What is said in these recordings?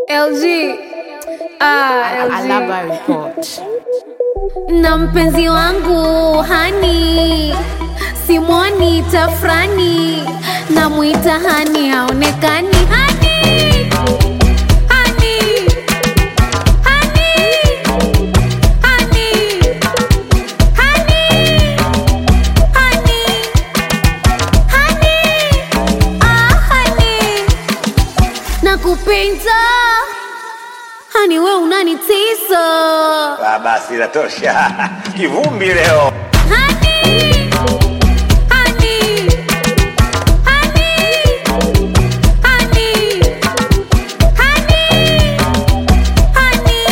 LG. Ah, LG. Alaba report. na mpenzi wangu hani simwoni tafrani namwita hani haonekani hani hani hani hani hani hani hani ah hani nakupenda hani we unanitisa Ah, basi inatosha. Kivumbi leo. Honey, honey, honey, honey, honey, honey,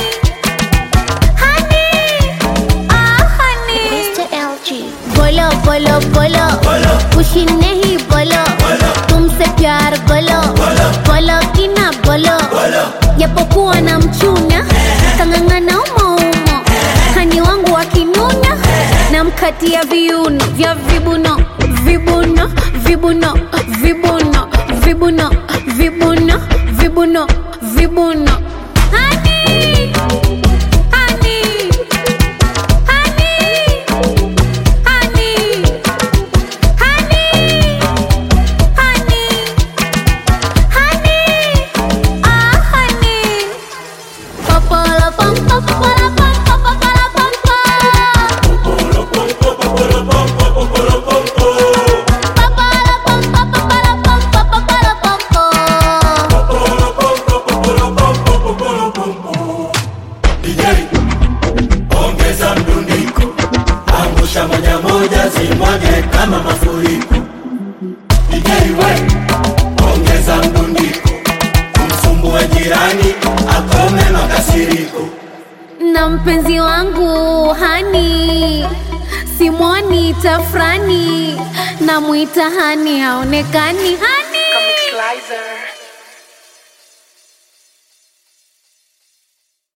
honey, ah honey. Mr. LG. बोलो बोलो बोलो खुशी नहीं बोलो तुमसे प्यार बोलो बोलो कि ना बोलो japokuwa na mchuna kang'ang'ana umoumo hani wangu wakinuna na mkatia viuno vya vibuno vibuno vibuno vibuno vibuno vibuno vibuno vibuno Honey, honey, honey, honey, honey, honey, honey, ah honey. Popolo pom pom popolo pom pom popolo pom pom. Popolo pom pom popolo pom pom popolo pom pom. DJ, ongeza mdundiko, angusha moja moja, zimwage kama mafuriko. DJ we, ongeza mdundiko, kumsumbua jirani, akome makasiriko. na mpenzi wangu hani simwoni tafrani namwita hani haonekani hani Slicer.